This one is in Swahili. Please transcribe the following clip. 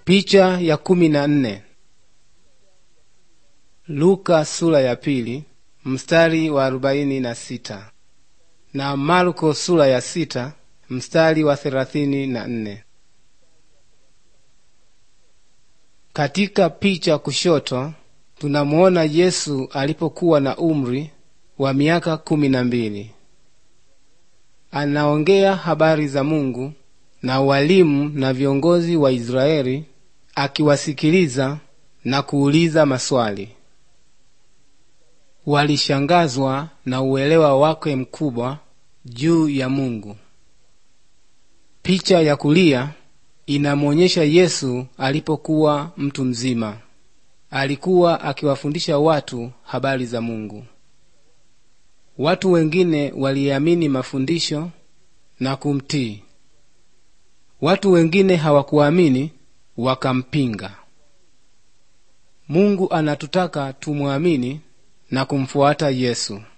Picha ya kumi na nne. Luka sura ya pili mstari wa arobaini na sita na Marko sura ya sita mstari wa thelathini na nne. Katika picha kushoto tunamuona Yesu alipokuwa na umri wa miaka kumi na mbili. Anaongea habari za Mungu na walimu na viongozi wa Israeli akiwasikiliza na kuuliza maswali. Walishangazwa na uelewa wake mkubwa juu ya Mungu. Picha ya kulia inamwonyesha Yesu alipokuwa mtu mzima. Alikuwa akiwafundisha watu habari za Mungu. Watu wengine waliamini mafundisho na kumtii. Watu wengine hawakuamini wakampinga. Mungu anatutaka tumwamini na kumfuata Yesu.